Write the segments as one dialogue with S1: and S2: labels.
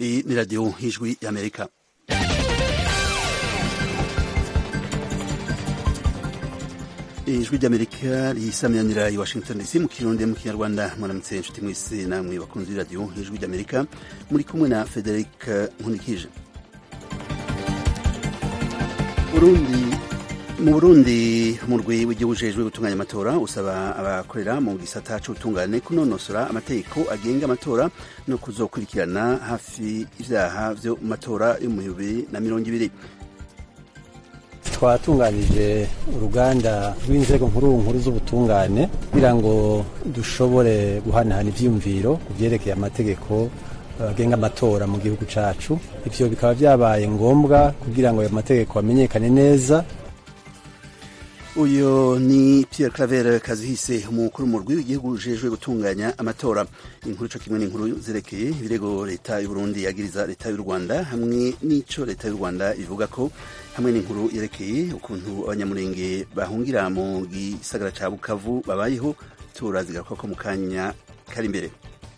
S1: Iyi ni radiyo y'ijwi y'amerika ijwi ry'amerika risaminanira i washington dc mu kirundi mu kinyarwanda muramutse inshuti mwese namwe bakunze iradiyo y'ijwi ry'amerika muri kumwe na frederic nkunikije burundi mu burundi umurwi w'igihugu ujejwe gutunganya amatora usaba abakorera mu gisata c'ubutungane kunonosora amategeko agenga amatora no kuzokurikirana hafi ivyaha vyo mu matora yo mu bibiri na mirongo ibiri
S2: twatunganije uruganda rw'inzego nkuru nkuru z'ubutungane kugira ngo dushobore guhanahana ivyiyumviro ku vyerekeye amategeko agenga amatora mu gihugu cacu ivyo bikaba vyabaye ngombwa kugira ngo ayo mategeko amenyekane neza
S1: uyu ni Pierre Claver Kazihise umukuru w'umurwi w'igihugu ujejwe gutunganya amatora inkuru co kimwe n'inkuru zerekeye ibirego leta y'u Burundi yagiriza leta y'u Rwanda hamwe n'ico leta y'u Rwanda ivuga ko hamwe n'inkuru yerekeye ukuntu abanyamurenge bahungira mu gisagara ca Bukavu babayeho turazigaruka ko mu kanya kari imbere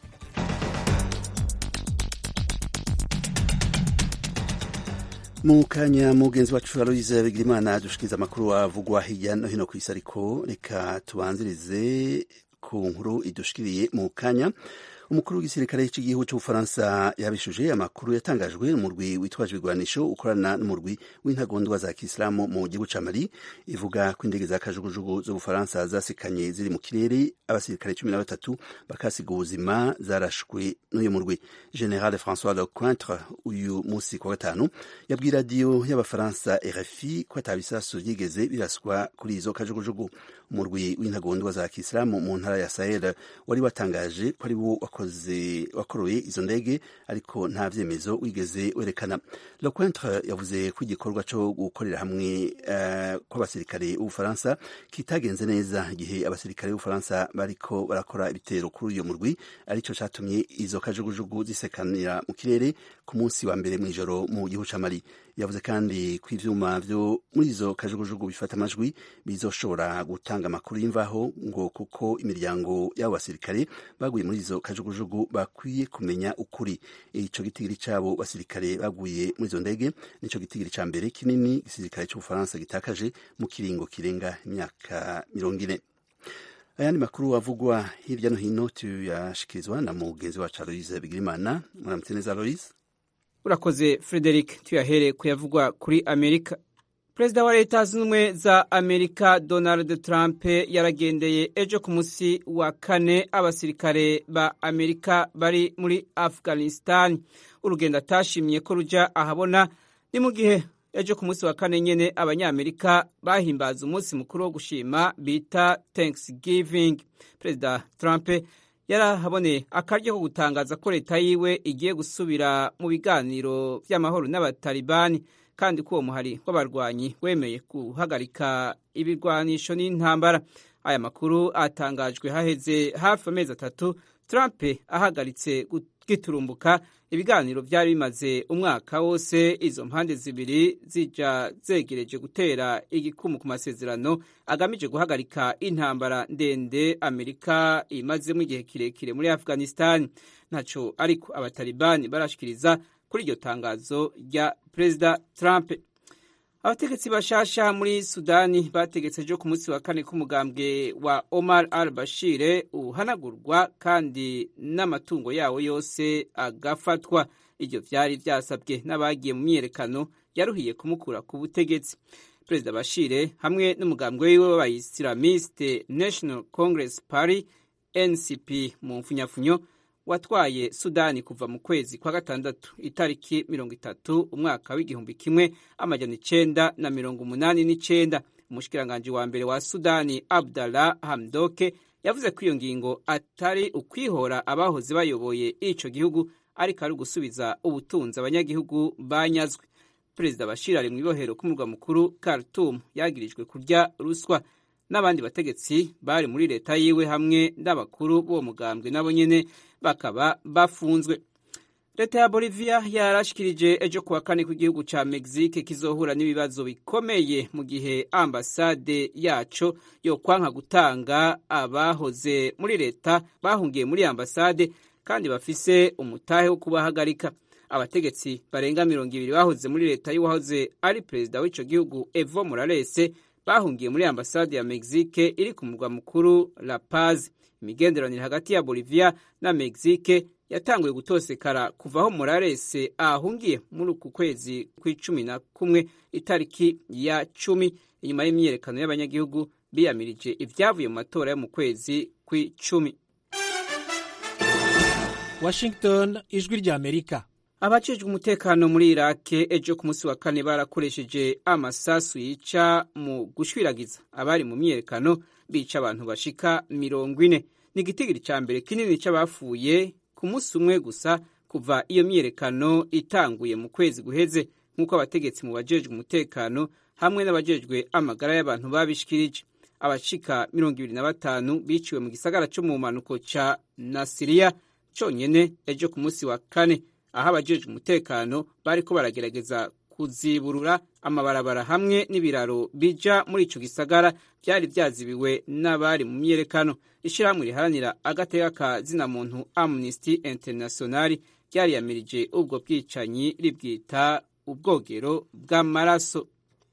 S1: mu kanya mugenzi wacu aloise bigirimana dushikiriza amakuru avugwa hirya no hino ku isi ariko reka tubanzirize ku nkuru idushikiriye mu kanya umukuru w'igisirikare cy'igihugu cy'ubufaransa yabishuje amakuru yatangajwe n'umurwi witwaje ibigwanisho ukorana n'umurwi w'intagondwa za kisilamu mu gihugu ca mali ivuga ko indege za kajugujugu z'ubufaransa zasikanye ziri mu kirere abasirikare cumi na batatu bakasiga ubuzima zarashwe n'uyu murwi general françois lecointre uyu musi kwa gatanu yabwiye radiyo y'abafaransa rfi ko atabisasu vyigeze biraswa kuri izo kajugujugu umurwi w'intagondwa za kisilamu mu ntara ya sahel wari watangaje ko ari wo wakoze wakoroye izo ndege ariko nta vyemezo wigeze werekana lecointre yavuze ko igikorwa co gukorera hamwe uh, kw'abasirikare b'ubufaransa kitagenze neza igihe abasirikare b'ubufaransa bariko barakora ibitero kuri uyo murwi arico catumye izo kajugujugu zisekanira mu kirere ku munsi wa mbere mw'ijoro mu gihugu ca mali yavuze kandi ko ivyuma vyo muri izo kajugujugu bifata amajwi bizoshobora gutanga amakuru y'imvaho ngo kuko imiryango y'abo basirikare baguye muri izo kajugujugu bakwiye kumenya ukuri ico gitigiri c'abo basirikare baguye muri izo ndege nico gitigiri ca mbere kinini igisirikare c'ubufaransa gitakaje mu kiringo kirenga imyaka mirongo ine ayandi makuru avugwa hirya no hino tuyashikirizwa na mugenzi wacu aloise bigirimana muramutse neza aloise
S3: urakoze frederic tuyahere kuyavugwa kuri amerika perezida wa leta zunze ubumwe za amerika donald trump yaragendeye ejo ku munsi wa kane abasirikare ba amerika bari muri afghanistan urugendo atashimye ko ruja ahabona ni mu gihe ejo ku munsi wa kane nyene abanyamerika bahimbaza umunsi mukuru wo gushima bita thanksgiving perezida trump yarahaboneye akaryo ko gutangaza ko leta yiwe igiye gusubira mu biganiro vy'amahoro n'abatalibani kandi ko uwo muhari w'abarwanyi wemeye guhagarika ibirwanisho n'intambara aya makuru atangajwe haheze hafi amezi atatu trump ahagaritse giturumbuka ibiganiro vyari bimaze umwaka wose izo mpande zibiri zija zegereje gutera igikumu ku masezerano agamije guhagarika intambara ndende amerika imazemo igihe kirekire muri afghanistan ntaco ariko abatalibani barashikiriza kuri iryo tangazo rya perezida trump abategetsi bashasha muri sudani bategetse ejo ku munsi wa kane k'umugambwe wa omar al bashire uhanagurwa kandi n'amatungo yawo yose agafatwa ibyo vyari vyasabwe n'abagiye mu myiyerekano yaruhiye kumukura ku butegetsi perezida bashire hamwe n'umugambwe wiwe w'abayisilamiste national congress party ncp mu mfunyafunyo watwaye sudani kuva mu kwezi kwa gatandatu itariki mirongo itatu umwaka w'igihumbi kimwe amajana icenda na mirongo umunani n'icenda umushikiranganji wa mbere wa sudani abdallah hamdoke yavuze ko iyo ngingo atari ukwihora abahoze bayoboye ico gihugu ariko ari ugusubiza ubutunzi abanyagihugu banyazwe perezida bashir ari mw'ibohero k'umurwa mukuru khartoum yagirijwe kurya ruswa n'abandi bategetsi bari muri leta yiwe hamwe n'abakuru b'uwo mugambwe nabo nyene bakaba bafunzwe leta ya bolivia yarashikirije ejo kuwa kane ku gihugu ca mexique kizohura n'ibibazo bikomeye mu gihe ambasade yaco yokwanka gutanga abahoze muri leta bahungiye muri ambasade kandi bafise umutahe wo kubahagarika abategetsi barenga mirongo ibiri bahoze muri leta y'uwahoze ari perezida w'ico gihugu evo morales bahungiye muri ambasade ya mexique iri ku murwa mukuru la paz imigenderanire hagati ya bolivia na mexique yatanguye gutosekara kuva aho morales ahungiye muri uku kwezi kw'icumi na kumwe itariki ya cumi inyuma y'imyiyerekano y'abanyagihugu biyamirije ibyavuye mu matora yo mu kwezi kw'icumi
S4: washington ijwi ry'amerika
S3: abajejwe umutekano muri irake ejo ku munsi wa kane barakoresheje amasasu yica mu gushwiragiza abari mu myiyerekano bica abantu bashika mirongo ine ni igitigiri ca mbere kinini c'abapfuye ku munsi umwe gusa kuva iyo myiyerekano itanguye mu kwezi guheze nk'uko abategetsi mu bajejwe umutekano hamwe n'abajejwe amagara y'abantu babishikirije abashika mirongo ibiri na batanu biciwe mu gisagara co mu mpanuko ca nasiriya conyene ejo ku munsi wa kane aho abajejwe umutekano bariko baragerageza kuziburura amabarabara hamwe n'ibiraro bija muri ico gisagara vyari vyazibiwe n'abari mu myiyerekano ishirahamwe riharanira agateka ka zina muntu amnesty international ryariyamirije ubwo bwicanyi ribwita ubwogero bw'amaraso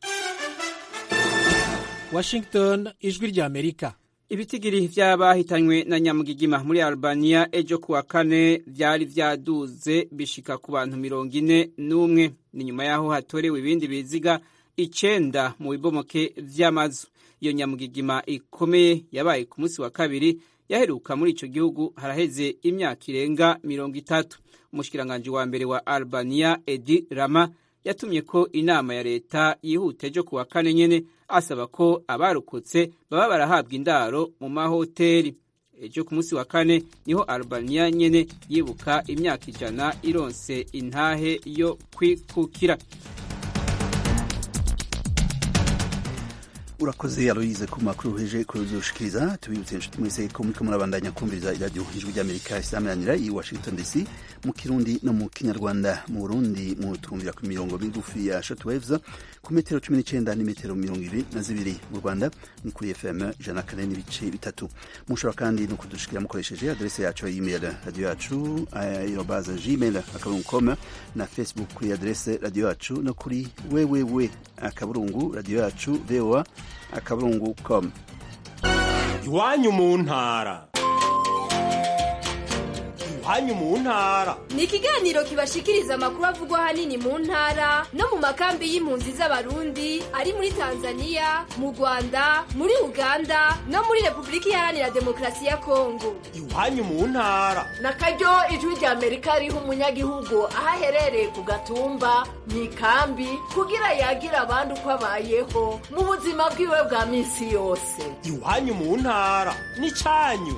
S4: washington ijwi ry'amerika
S3: ibitigiri vy'abahitanywe na nyamugigima muri albania ejo kuwa kane vyari vyaduze bishika ku bantu mirongo ine n'umwe ni nyuma y'aho hatorewe ibindi biziga icenda mu bibomoke vy'amazu iyo nyamugigima ikomeye yabaye ku munsi wa kabiri yaheruka muri ico gihugu haraheze imyaka irenga mirongo itatu umushikiranganji wa mbere wa albania edi rama yatumye ko inama ya leta yihuta ejo kuwa kane nyene asaba ko abarokotse baba barahabwa indaro mu mahoteli ejo ku munsi wa kane niho albania nyene yibuka imyaka ijana ironse intahe yo kwikukira
S1: urakoze aloyize ku makuru uheje kuzushikiriza tubibutse inshuti mwese ko muriko murabandanya kumviriza iradiyo ijwi ry'amerika isameranira i washington dc mu kirundi no mu kinyarwanda mu burundi mu twumvira ku mirongo migufi ya shortwaves ku metero cumi n'icenda n'imetero mirongo ibiri na zibiri mu rwanda ni kuri fm ijana na kane n'ibice bitatu mushobora kandi no kudushikira mukoresheje adrese yacu ya email radiyo yacu aerobaza gmail akaburungu com na facebook kuri adrese radiyo yacu no kuri wewewe akaburungu radiyo yacu voa akaburungu com
S5: iwanyu mu ntara iwanyu mu ntara
S6: ni ikiganiro kibashikiriza amakuru avugwa ahanini mu ntara no mu makambi y'impunzi z'abarundi ari muri tanzania mu rwanda muri uganda no muri repubulika iharanira demokarasi ya kongo
S5: iwanyu mu ntara
S7: na karyo ijwi rya amerika riha umunyagihugu aho aherereye ku gatumba mu ikambi kugira yagira abandi uko abayeho mu buzima bwiwe bwa minsi yose
S5: iwanyu mu ntara ni cyanyu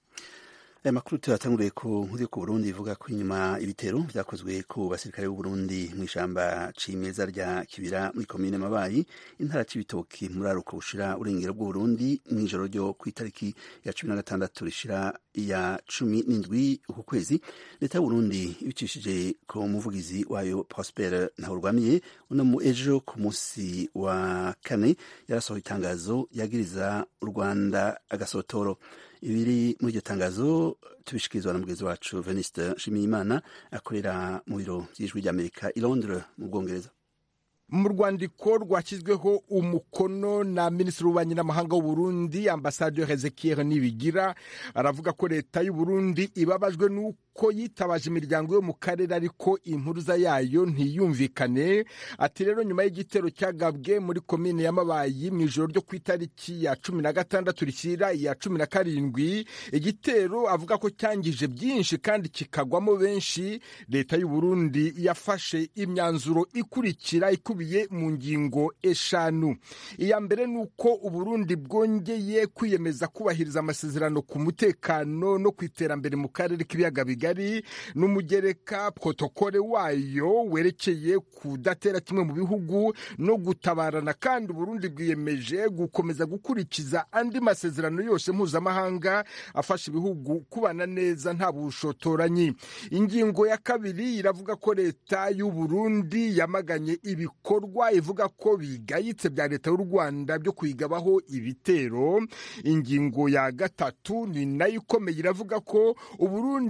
S1: aya makuru tuyatanguriye ku nkuru yo ku burundi ivuga ko inyuma ibitero vyakozwe ku basirikare b'u Burundi mu ishamba cimeza rya kibira muri komine mabayi intara c'ibitoki muri aruko bushira urengero bw'u Burundi mw'ijoro ryo kw'itariki ya cumi na gatandatu rishira ya cumi n'indwi uku kwezi leta y'u Burundi ibicishije ku muvugizi wayo Prosper Ntahurwamiye uno mu ejo ku musi wa kane yarasohoye itangazo yagiriza u Rwanda agasotoro ibiri muri iryo tangazo tubishikirizwa na mugenzi wacu Veniste Nshimiyimana akorera mu biro by'ijwi ry'Amerika i Londres mu Bwongereza
S8: mu rwandiko rwashyizweho umukono na minisitiri w'ububanyi n'amahanga w'uburundi ambasaderi hezekiel nibigira aravuga ko leta y'uburundi ibabajwe n'uko yitabaje imiryango yo mu karere ariko impuruza yayo ntiyumvikane ati rero nyuma y'igitero cyagabwe muri komine y'amabayi mu ijoro ryo ku itariki ya cumi na gatandatu rishyira iya cumi na karindwi igitero avuga ko cyangije byinshi kandi kikagwamo benshi leta y'uburundi yafashe imyanzuro ikurikira ikubiye mu ngingo eshanu iya mbere ni uko uburundi bwongeye kwiyemeza kubahiriza amasezerano ku mutekano no ku iterambere mu karere k'ibiyaga bigari n'umugereka protokole wayo werekeye kudatera kimwe mu bihugu no gutabarana kandi uburundi bwiyemeje gukomeza gukurikiza andi masezerano yose mpuzamahanga afasha ibihugu kubana neza nta bushotoranyi ingingo ya kabiri iravuga ko leta y'uburundi yamaganye ibikorwa ivuga ko bigayitse bya leta y'u rwanda byo kuyigabaho ibitero ingingo ya gatatu ni nayo ikomeye iravuga ko uburundi butaza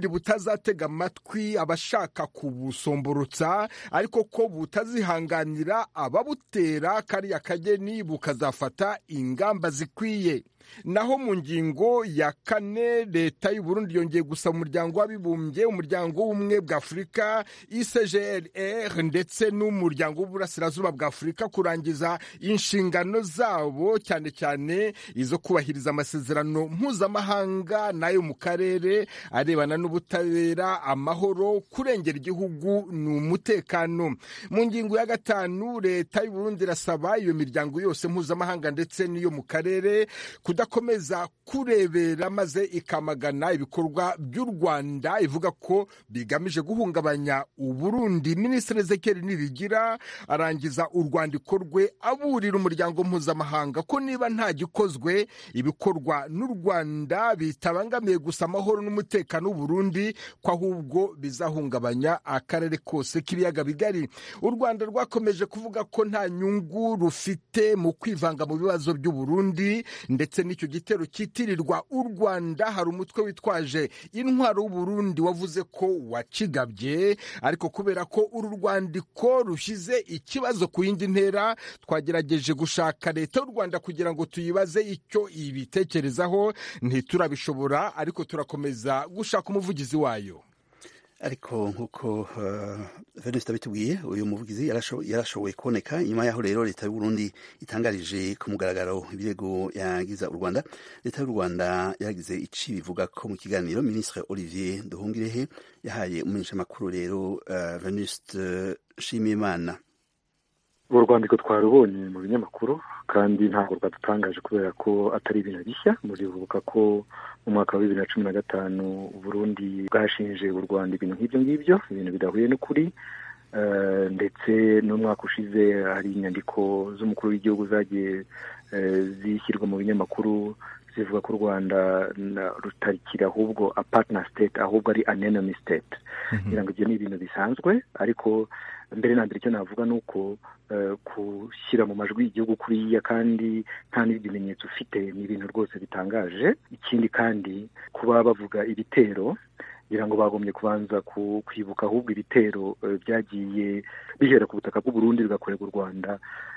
S8: butazatega amatwi abashaka kubusomborotsa ariko ko butazihanganira ababutera kariya kageni bukazafata ingamba zikwiye naho mu ngingo ya kane leta y'u Burundi yongeye gusaba umuryango w'abibumbye umuryango w'ubumwe bwa afurika icgrr ndetse n'umuryango w'uburasirazuba bwa afurika kurangiza inshingano zabo cyane cyane izo kubahiriza amasezerano mpuzamahanga n'ayo mu karere arebana n'ubutabera amahoro kurengera igihugu ni umutekano mu ngingo ya gatanu leta y'u Burundi irasaba iyo miryango yose mpuzamahanga ndetse n'iyo mu karere kudakomeza kurebera maze ikamagana ibikorwa by'u rwanda ivuga ko bigamije guhungabanya uburundi minisitiri ezekeri nibigira arangiza urwandiko rwe aburira umuryango mpuzamahanga ko niba nta gikozwe ibikorwa n'u rwanda bitabangamiye gusa amahoro n'umutekano w'uburundi ko ahubwo bizahungabanya akarere kose k'ibiyaga bigari u rwanda rwakomeje kuvuga ko nta nyungu rufite mu kwivanga mu bibazo by'uburundi ndetse n'icyo gitero cyitirirwa u rwanda hari umutwe witwaje intwaro w'uburundi wavuze ko wakigabye ariko kubera ko uru rwandiko rushyize ikibazo ku yindi ntera twagerageje gushaka leta y'u rwanda kugira ngo tuyibaze icyo ibitekerezaho ntiturabishobora ariko turakomeza gushaka umuvugizi wayo
S1: ariko nk'uko venuste abitubwiye uyu muvugizi yarashoboye kuboneka inyuma y'aho rero leta y'u Burundi itangarije ku mugaragaro ibirego yagiza u rwanda leta y'u rwanda yagize ici bivuga ko mu kiganiro minisitiri olivier duhungirehe yahaye umumenyeshamakuru rero venuste nshimiyimana
S9: uru rwandiko twarubonye mu binyamakuru kandi ntabwo rwadutangaje kubera ko atari ibintu bishya muribuka ko mu mwaka wa bibiri na cumi na gatanu Burundi bwashinje u rwanda ibintu nk'ibyo ngibyo ibintu bidahuye n'ukuri ndetse n'umwaka ushize hari inyandiko z'umukuru w'igihugu zagiye zishyirwa mu binyamakuru zivuga ko u rwanda rutarikira ahubwo a partner state ahubwo ari an enemy state kugira ngo ibyo ni ibintu bisanzwe ariko mbere na mbere icyo navuga ni uko gushyira mu majwi igihugu kuriya kandi nta n'ibimenyetso ufite ni ibintu rwose bitangaje ikindi kandi kuba bavuga ibitero kugira ngo bagombye kubanza kwibuka ahubwo ibitero byagiye bihera ku butaka bw'uburundi bigakorerwa u rwanda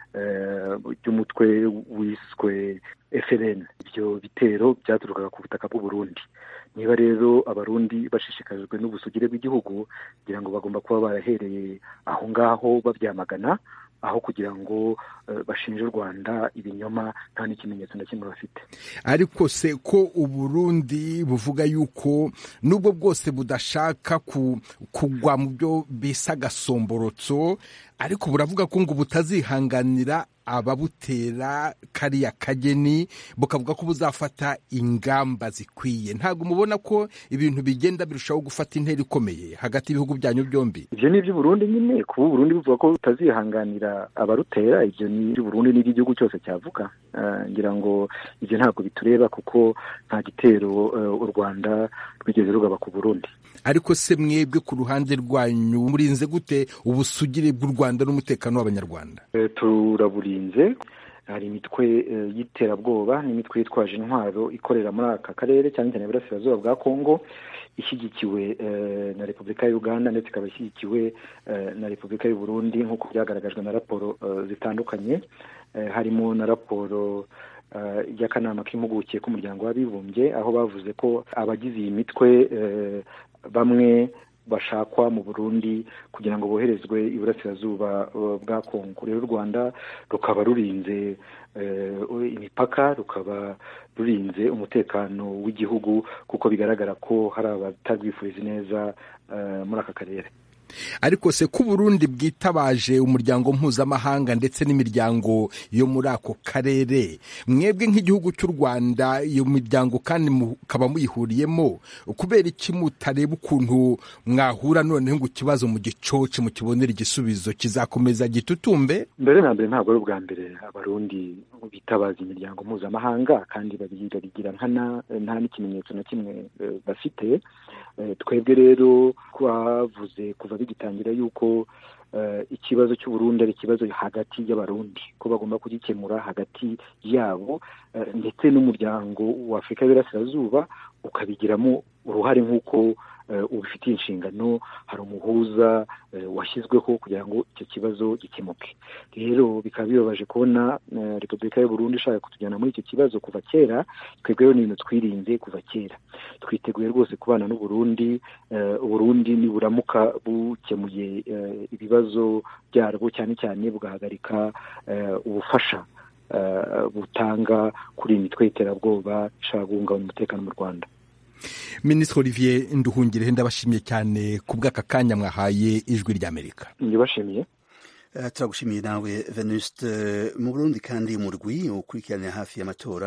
S9: by'umutwe wiswe FLN ibyo bitero byaturukaga ku butaka bw'uburundi niba rero abarundi bashishikajwe n'ubusugire bw'igihugu kugira ngo bagomba kuba barahereye aho ngaho babyamagana aho kugira ngo bashinje u rwanda ibinyoma nta n'ikimenyetso na kimwe bafite
S8: ariko se ko uburundi buvuga yuko nubwo bwose budashaka kugwa mu byo bisa agasomborotso ariko buravuga ko ngo butazihanganira ababutera kariya kageni bukavuga ko buzafata ingamba zikwiye ntabwo mubona ko ibintu bigenda birushaho gufata intera ikomeye hagati y'ibihugu byanyu byombi
S9: ibyo ni iby'uburundi nyine kuba uburundi buvuga ko butazihanganira abarutera ibyo ni iby'uburundi n'iby'igihugu cyose cyavuga ngira ngo ibyo ntabwo bitureba kuko nta gitero u rwanda rwigeze rugaba ku burundi
S8: ariko se mwebwe ku ruhande rwanyu murinze gute ubusugire bw'u rwanda n'umutekano w'abanyarwanda
S9: turaburinze hari imitwe y'iterabwoba n'imitwe yitwaje intwaro ikorera muri aka karere cyane cyane iburasirazuba bwa kongo ishyigikiwe na repubulika ya uganda ndetse ikaba ishyigikiwe na repubulika y'u burundi nk'uko byagaragajwe na raporo zitandukanye harimo na raporo y'akanama k'impuguke k'umuryango w'abibumbye aho bavuze ko abagize iyi mitwe bamwe bashakwa mu burundi kugira ngo boherezwe iburasirazuba bwa kongo rero u rwanda rukaba rurinze imipaka rukaba rurinze umutekano w'igihugu kuko bigaragara ko hari abatarwifuriza neza muri aka karere
S8: ariko se ko uburundi bwitabaje umuryango mpuzamahanga ndetse n'imiryango yo muri ako karere mwebwe nk'igihugu cy'u rwanda iyo miryango kandi mukaba muyihuriyemo kubera iki mutareba ukuntu mwahura noneho ngo ikibazo mu gicoce mukibonera igisubizo kizakomeza gitutumbe
S9: mbere na mbere ntabwo ari ubwa mbere abarundi bitabaza imiryango mpuzamahanga kandi babigira nkana nta n'ikimenyetso na kimwe bafite twebwe rero twavuze kuva bigitangira yuko ikibazo cy'uburundi ari ikibazo hagati y'abarundi ko bagomba kugikemura hagati yabo ndetse n'umuryango wa afurika y'Iburasirazuba ukabigiramo uruhare nk'uko ubifitiye inshingano hari umuhuza washyizweho kugira ngo icyo kibazo gikemuke rero bikaba bibabaje kubona repubulika y'u Burundi ishaka kutujyana muri icyo kibazo kuva kera twebwe rero ni ibintu twirinze kuva kera twiteguye rwose kubana n'uburundi uburundi niburamuka bukemuye ibibazo byarwo cyane cyane bugahagarika ubufasha butanga kuri iyi mitwe y'iterabwoba ishaka guhungabanya umutekano mu rwanda
S8: minisitiri olivier nduhungirehe ndabashimiye cyane ku bw'aka kanya mwahaye ijwi ry'amerika
S9: ndibashimiye
S1: turagushimiye nawe venuste mu burundi kandi umurwi ukurikiranira hafi y'amatora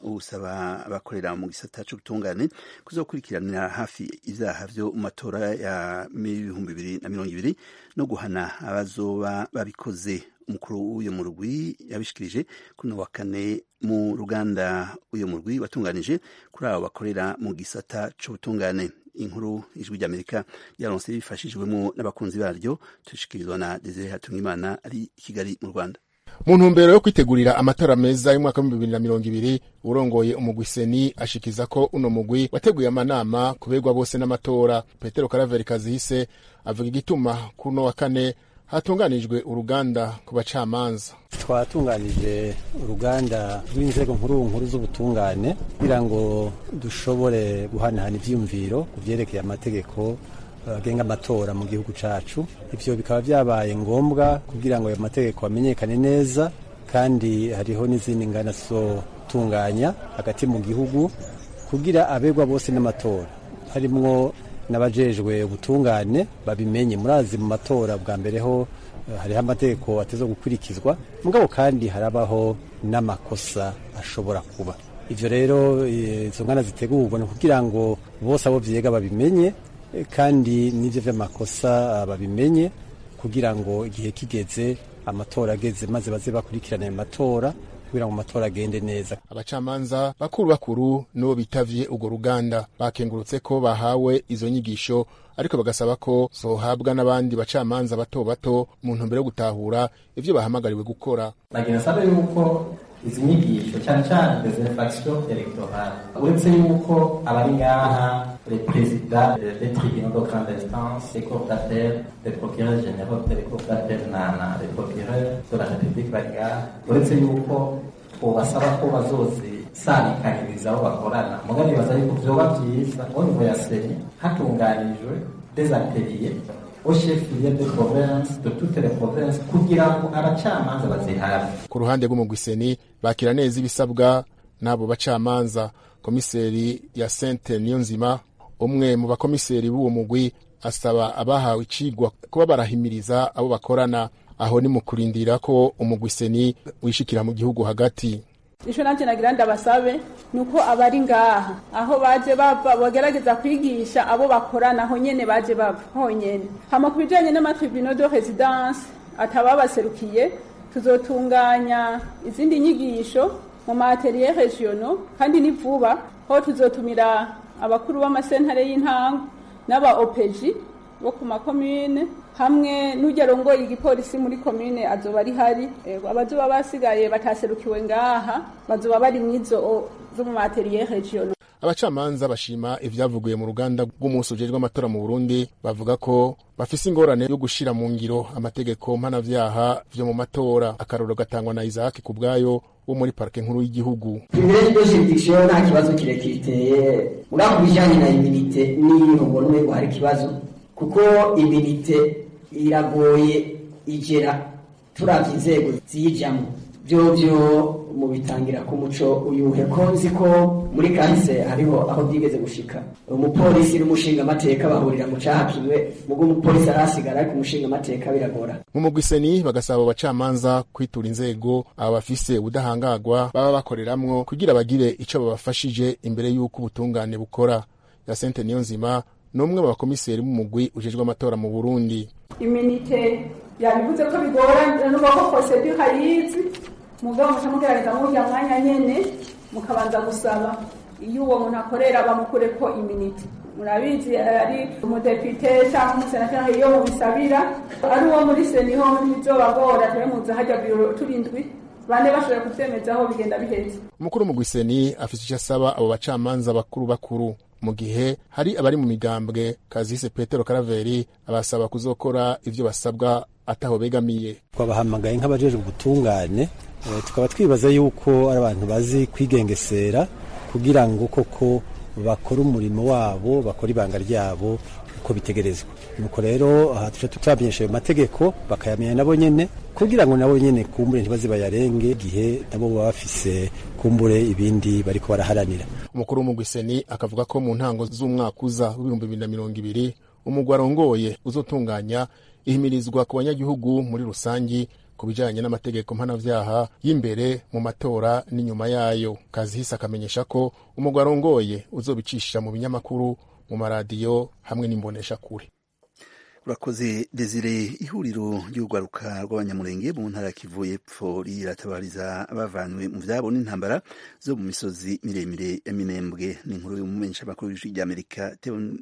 S1: usaba abakorera mu gisata cy'ubutungane kuzakurikiranira hafi ibyaha byo mu matora ya ibihumbi bibiri na mirongo ibiri no guhana abazoba babikoze umukuru w'uyu murwi yabishikirije kuno wa kane mu ruganda uyu murwi watunganije kuri abo bakorera mu gisata cy'ubutungane inkuru ijwi ry'amerika yaronse bifashijwemo n'abakunzi baryo tushikirizwa na desire hatungimana ari i kigali mu rwanda
S10: mu ntumbero yo kwitegurira amatora meza y'umwaka w'ibihumbi bibiri na mirongo ibiri urongoye umugwi seni ashikiza ko uno mugwi wateguye amanama kubegwa bose n'amatora petero karaveri kazihise avuga igituma kuri uno wa kane hatunganijwe uruganda ku bacamanza
S2: twatunganije uruganda rw'inzego nkuru nkuru z'ubutungane kugira ngo dushobore guhanahana ibyiyumviro ku byerekeye amategeko agenga amatora mu gihugu cyacu ibyo bikaba byabaye ngombwa kugira ngo ayo mategeko amenyekane neza kandi hariho n'izindi ngana zizotunganya hagati mu gihugu kugira abegwa bose n'amatora harimwo n'abajejwe ubutungane babimenye murazi mu matora bwa mbere ho hariho amategeko ateza gukurikizwa mugabo kandi harabaho n'amakosa ashobora kuba ivyo rero izo ngana zitegurwa ni kugira ngo bose abo vyega babimenye kandi n'ivyo vy'amakosa babimenye kugira ngo igihe kigeze amatora ageze maze baze bakurikirana ayo matora kugira ngo amatora agende neza
S10: abacamanza bakuru bakuru nibo bitavye urwo ruganda bakengurutse ko bahawe izo nyigisho ariko bagasaba ko zohabwa n'abandi bacamanza bato bato mu ntumbero yo gutahura ivyo bahamagariwe gukora
S11: nagira nsabe yuko izi nyigisho cyane cyane des infractions electorales uretse yuko abari ngaha les présidents des tribunaux de grande instance les cours d'appel les procureurs généraux les cours d'appel na na les procureurs de la république bari ngaha uretse yuko twobasaba ko bazozisabikaniriza abo bakorana muga nibaza yuko vyoba vyiza au niveau ya seni hatunganijwe des ateliers au chef-lieu de province de toutes les provinces kugira ngo abacamanza bazihabe
S10: ku ruhande rw'umugwiseni bakira neza ibisabwa n'abo bacamanza komiseri ya sente niyonzima umwe mu bakomiseri b'uwo mugwi asaba abahawe icigwa kuba barahimiriza abo bakorana aho ni mu kurindira ko umugwiseni wishikira mu gihugu hagati
S12: ico nanje nagira ndabasabe nuko abari ngaha aho baje bava bagerageza kwigisha abo bakorana aho nyene baje bava honyene hama ku bijanye n'amatribunal de residence atababaserukiye tuzotunganya izindi nyigisho mu maatelier regionaux kandi ni vuba ho tuzotumira abakuru b'amasentare y'intango n'aba opeji bo ku makomine hamwe n'ujya arongoye igipolisi muri komine azoba ari hari abazoba basigaye bataserukiwe ngaha bazoba bari mwizo zo mu materiye regional
S10: abacamanza bashima ivyavuguye mu ruganda rw'umunsi ujejwe amatora mu Burundi bavuga ko bafise ingorane yo gushira mu ngiro amategeko mpanavyaha vyo mu matora akaroro gatangwa na Isaac kubwayo wo muri parike nkuru y'igihugu
S13: imbere y'iryo jurisdiction nta kibazo kirekire iteye uriya ku bijanye na iminite niyo mbona umengo hari ikibazo kuko iminite iragoye igera turavye inzego ziyijamwo vyovyo mu bitangira ku muco uyuhe ko nzi ko muri kahise hariho aho byigeze gushika umupolisi n'umushinga amateka bahurira mu caha kimwe mugo umupolisi arasigara ariko umushinga amateka biragora
S10: mu mugwiseni bagasaba abacamanza kwitura inzego aba bafise ubudahangagwa baba bakoreramwo kugira bagire ico babafashije imbere y'uko ubutungane bukora ya sente niyo nzima n'umwe mu bakomiseri b'umugwi ujejwe amatora mu Burundi
S12: iminite yabivuze ko bigorana n'ubwo ko procedure hayizi mugabo muca mugerageza murya mwanya nyene mukabanza gusaba iyo uwo muntu akorera bamukure ko iminite murabizi ari umudepite cyangwa umusenateri iyo mubisabira ari uwo muri seniho ntibizobagora tube muza hajya biro turindwi bane bashobora kuvyemezaho bigenda biheze
S10: umukuru mu gwiseni afise icyo asaba abo bacamanza bakuru bakuru mu gihe hari abari mu migambwe kazise petero karaveri abasaba kuzokora ivyo basabwa ataho begamiye
S2: twabahamagaye nk'abajejwe ubutungane tukaba twibaza yuko ari abantu bazi kwigengesera kugira ngo koko bakore umurimo wabo bakore ibanga ryabo uko bitegerezwa nuko rero aha tuca tutamenyesha ayo mategeko bakayamenya nabo nyene kugira ngo nabo nyene kumbure ntibaze bayarenge igihe nabo baba bafise kumbure ibindi bariko baraharanira
S10: umukuru w'umugwiseni akavuga ko mu ntango z'umwaka uza w'ibihumbi bibiri na mirongo ibiri umugwi arongoye uzotunganya ihimirizwa ku banyagihugu muri rusangi ku bijanye n'amategeko mpanavyaha y'imbere mu matora n'inyuma yayo kazihise akamenyesha ko umugwi arongoye uzobicisha mu binyamakuru mu maradiyo hamwe n'imboneshakure
S1: urakoze desire ihuriro ry'urwaruka rw'abanyamurenge mu ntara ya kivu y'epfo riratabariza bavanywe mu vyabo n'intambara zo mu misozi miremire ya minembwe ni inkuru y'umumenyeshamakuru w'ijwi ry'amerika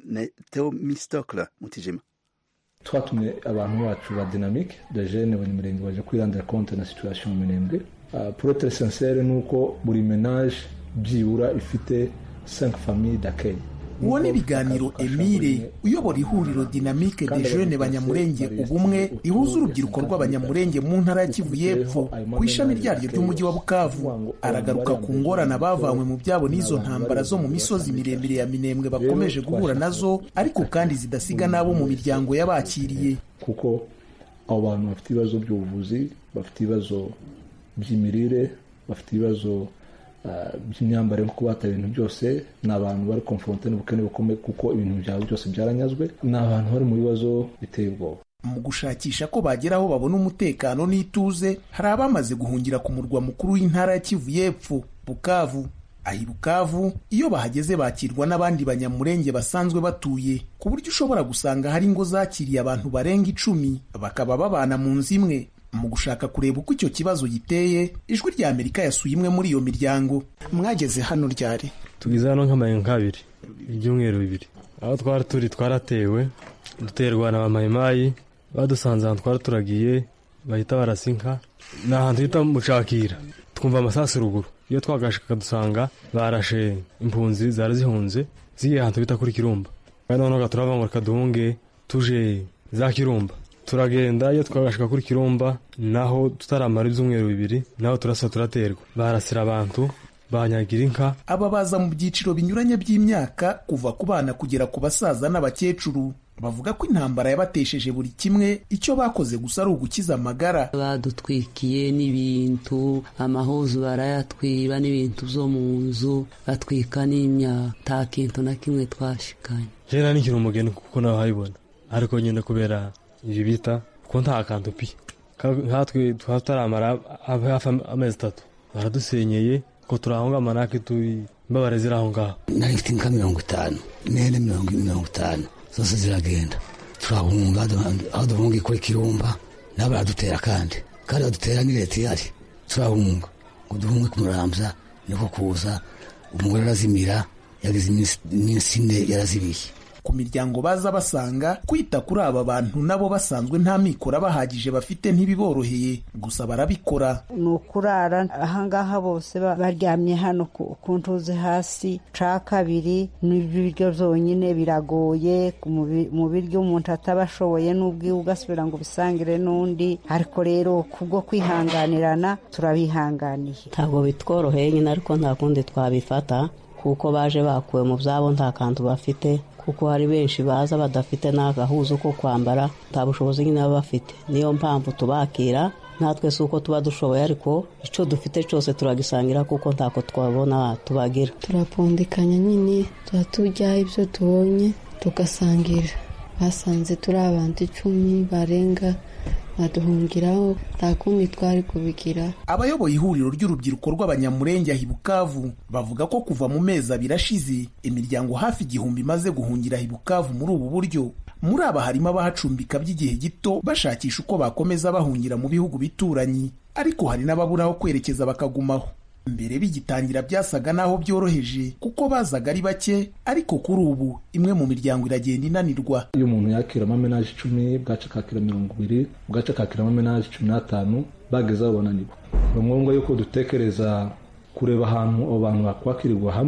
S1: teomistokla mutijima
S14: twatumye abantu bacu ba dynamique de jeune abanyamurenge baje kwirandira compte na situation mu minembwe uh, pour être sincere ni uko buri menage byibura ifite 5 famille d'accueil
S15: uwo ni ibiganiro emile uyobora ihuriro dinamike de jeune banyamurenge ubumwe rihuza urubyiruko rw'abanyamurenge mu ntara ya kivu y'epfo ku ishami ryaryo ry'umujyi wa bukavu aragaruka ku ngorane bavanywe mu byabo n'izo ntambara zo mu misozi miremire ya minembwe bakomeje guhura nazo ariko kandi zidasiga n'abo mu miryango y'abakiriye
S14: kuko abo bantu bafite ibibazo by'ubuvuzi bafite ibibazo by'imirire bafite ibibazo by'imyambarire nko kubata ibintu byose ni abantu bari konfronte n'ubukene bukomeye kuko ibintu byabo byose byaranyazwe ni abantu bari mu bibazo biteye ubwoba
S15: mu gushakisha ko bagera aho babona umutekano n'ituze hari abamaze guhungira ku murwa mukuru w'intara ya kivu y'epfo bukavu ahi bukavu iyo bahageze bakirwa n'abandi banyamurenge basanzwe batuye ku buryo ushobora gusanga hari ingo zakiriye abantu barenga icumi bakaba babana mu nzu imwe mu gushaka kureba uko icyo kibazo giteye ijwi rya amerika yasuye imwe muri iyo miryango mwageze hano ryari
S16: tugeze hano nk'amaye nk'abiri ibyumweru bibiri aho twari turi twaratewe duterwa na bamayimayi badusanze ahantu twari turagiye bahita barasinka ni ahantu hita mucakira twumva amasasu ruguru iyo twagashika dusanga barashe impunzi zari zihunze zigiye ahantu bita kuri kirumba kandi noneho turava ngo reka duhunge tuje za kirumba turagenda iyo twagashika kuri kirumba naho tutaramara ibyumweru bibiri naho turasa turaterwa barasira abantu banyagira inka
S15: aba baza mu byiciro binyuranye by'imyaka kuva ku bana kugera ku basaza n'abakecuru bavuga ko intambara yabatesheje buri kimwe icyo bakoze gusa ari ugukiza amagara
S17: badutwikiye n'ibintu amahuzu barayatwiba n'ibintu byo mu nzu batwika n'imyaka nta kintu na kimwe twashikanye
S16: jena nikiri umugeni kuko nawe habibona ariko nyine kubera ibi bita kuko nta kantu pi nkatwe tutaramara hafi amezi atatu baradusenyeye ko turahonga manake turi imbabare ziri aho ngaho
S18: nari mfite inka mirongo itanu nene mirongo mirongo itanu zose ziragenda turahunga aho duhunga kuri kirumba nabo baradutera kandi kandi badutera ni leta ihari turahunga ngo duhunge kumurambya niko kuza umugore arazimira yagize iminsi ine yarazibiye
S15: ku miryango baza basanga kwita kuri aba bantu nabo basanzwe nta mikoro bahagije bafite ntibiboroheye gusa barabikora
S19: ni ukurara ahangaha bose baryamye hano ku ntuze hasi ca kabiri n'ibiryo byonyine biragoye mu biryo umuntu ataba ashoboye n'ubwiwe ugasubira ngo ubisangire n'undi ariko rero kubwo kwihanganirana turabihanganiye
S17: ntabwo bitworoheye nyine ariko nta kundi twabifata kuko baje bakuwe mu byabo nta kantu bafite kuko hari benshi baza badafite n'agahuzu ko kwambara nta bushobozi nyine baba bafite niyo mpamvu tubakira natwe si uko tuba dushoboye ariko icyo dufite cyose turagisangira kuko ntako twabona tubagira
S20: turapfundikanya nyine tuba turya ibyo tubonye tugasangira basanze turi abantu icumi barenga baduhungiraho nta kundi twari kubigira
S15: abayoboye ihuriro ry'urubyiruko rw'abanyamurenge ahi bukavu bavuga ko kuva mu mezi abiri ashize imiryango hafi igihumbi imaze guhungira ahi bukavu muri ubu buryo muri aba harimo abahacumbika by'igihe gito bashakisha uko bakomeza bahungira mu bihugu bituranyi ariko hari n'ababura aho kwerekeza bakagumaho mbere bigitangira byasaga n'aho byoroheje kuko bazaga ari bake ariko kuri ubu imwe mu miryango iragenda inanirwa
S14: iyo umuntu yakira amamenaje icumi bwaca akakira mirongo ibiri bwaca akakira amamenaje cumi n'atanu bageze aho bananirwa ni ngombwa yuko dutekereza kureba ahantu abo bantu bakwakirirwa hamwe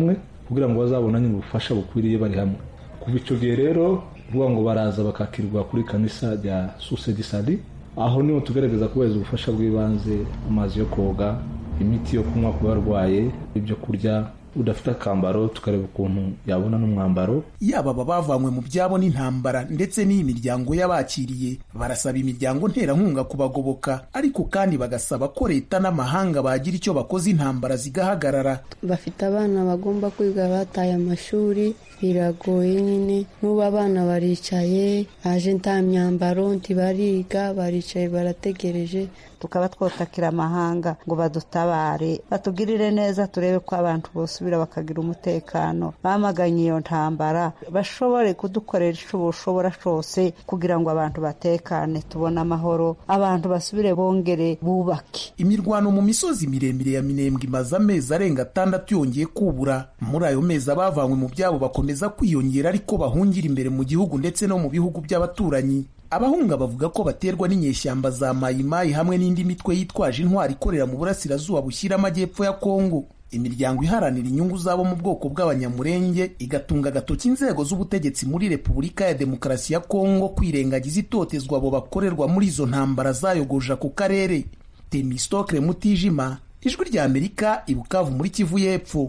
S14: kugira ngo bazabone nyine ubufasha bukwiriye bari hamwe kuva icyo gihe rero kuvuga ngo baraza bakakirwa kuri kanisa rya susedisadi aho niho tugaragaza kubahiriza ubufasha bw'ibanze amazi yo koga imiti yo kunywa ku barwaye ibyo kurya udafite akambaro tukareba ukuntu yabona n'umwambaro
S15: yaba aba bavanywe mu byabo n'intambara ndetse n'iyi miryango y'abakiriye barasaba imiryango nterankunga kubagoboka ariko kandi bagasaba ko leta n'amahanga bagira icyo bakoze intambara zigahagarara
S20: bafite abana bagomba kwiga bataye amashuri biragoye nyine n'ubu abana baricaye baje nta myambaro ntibariga baricaye barategereje
S19: tukaba twotakira amahanga ngo badutabare batugirire neza turebe ko abantu bosubira bakagira umutekano bamaganye iyo ntambara bashobore kudukorera icyo bushobora cyose kugira ngo abantu batekane tubone amahoro abantu basubire bongere bubake
S15: imirwano mu misozi miremire ya minembwe imaze amezi arenga atandatu yongeye kubura muri ayo mezi abavanywe mu byabo bakomeza kwiyongera ariko bahungira imbere mu gihugu ndetse no mu bihugu by'abaturanyi abahunga bavuga ko baterwa n'inyeshyamba za mayimayi hamwe n'indi mitwe yitwaje intwari ikorera mu burasirazuba bushyira amajyepfo ya kongo imiryango iharanira inyungu zabo mu bwoko bw'abanyamurenge igatunga agatoki inzego z'ubutegetsi muri repubulika ya demokarasi ya kongo kwirengagiza itotezwa abo bakorerwa muri izo ntambara zayogoje ako karere temistokre mutijima ijwi rya amerika ibukavu muri kivu y'epfo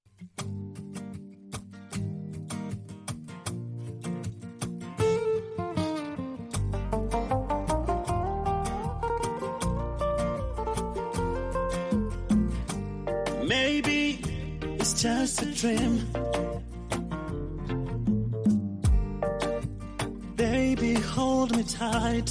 S21: Maybe it's just a dream. Baby, hold me tight.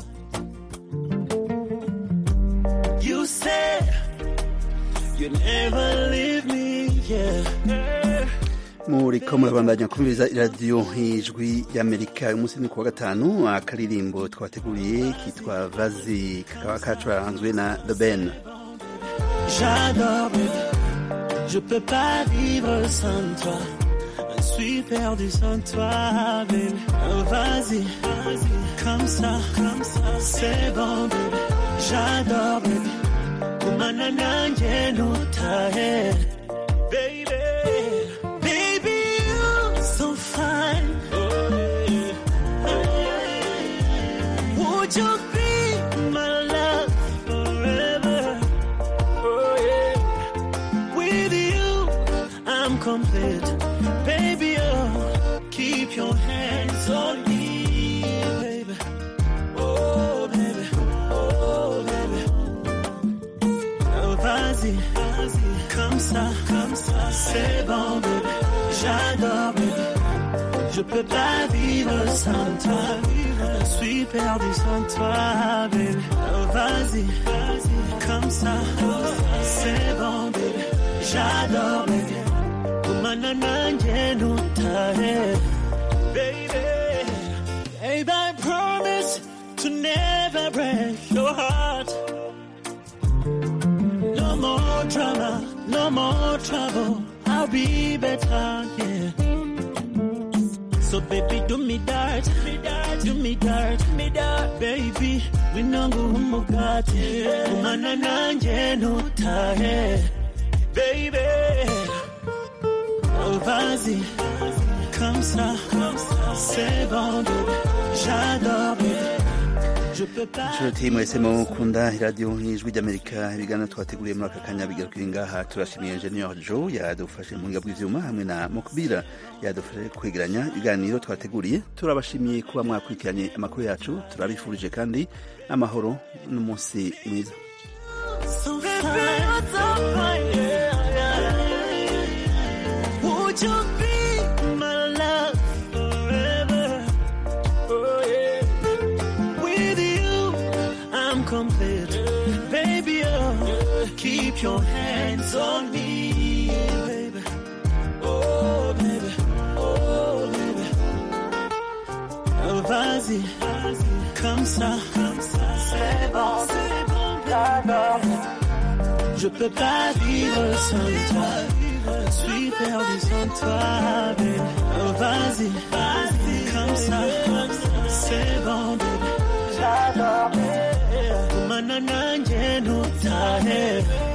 S21: You said you never leave me, yeah.
S1: muriko murabandanya kumviriza iradiyo ijwi y'amerika uyu munsi ni kuwa gatanu akaririmbo twateguriye kitwa vazi kakaba kacuranzwe na the ben
S21: J'adore, baby. Je peux pas vivre sans toi. Je suis perdu sans toi, baby. Oh, Vas-y, vas-y, comme ça, comme ça, c'est bon, baby. J'adore, baby. Kumana nanje no tahe. Baby, baby, you're so fine. Would you be my love forever? Oh yeah. With you, I'm complete. Baby, oh, keep your hands on me, baby. Oh, baby. Oh, baby. Oh, vas-y, vas-y. Comme ça, comme ça, c'est bon, baby. J'adore, baby. Je peux pas vivre sans toi. Je suis perdu sans toi, baby. Oh, vas-y, vas-y, comme ça, c'est bon, baby. J'adore, baby. Kumana nanje no tahe, baby. Babe, I promise to never break your heart. No more drama, no more trouble. I'll be better, yeah. So baby, do me dirt, me dirt, do me dirt, me dirt, baby. Winongo umugati, umana nanje no tahe, baby. Oh vas-y, comme ça, comme ça, c'est bon, baby. J'adore, baby. Je peux pas.
S1: inshuti mwese mukunda iradiyo y'ijwi ry'amerika ibiganiro twateguriye muri aka kanya bigarukira ngaha turashimiye enjeniyeri jo yadufashe mu buhinga bw'ibyuma hamwe na mukubira yadufashe kwegeranya ibiganiro twateguriye turabashimiye kuba mwakurikiranye amakuru yacu turabifurije kandi amahoro n'umunsi mwiza
S21: So fine, so fine, yeah, yeah. Would you be my love forever? Oh yeah. With you, I'm complete. Baby, oh, keep your hands on me, baby. Oh, baby, oh, baby. Oh, vas-y, vas-y, comme ça, comme ça, c'est bon, c'est bon, j'adore. Je peux pas vivre sans toi. Je suis perdu sans toi, baby. Oh, vas-y, vas-y, comme ça, c'est bon, baby. J'adore. Kumana nanje no tahe.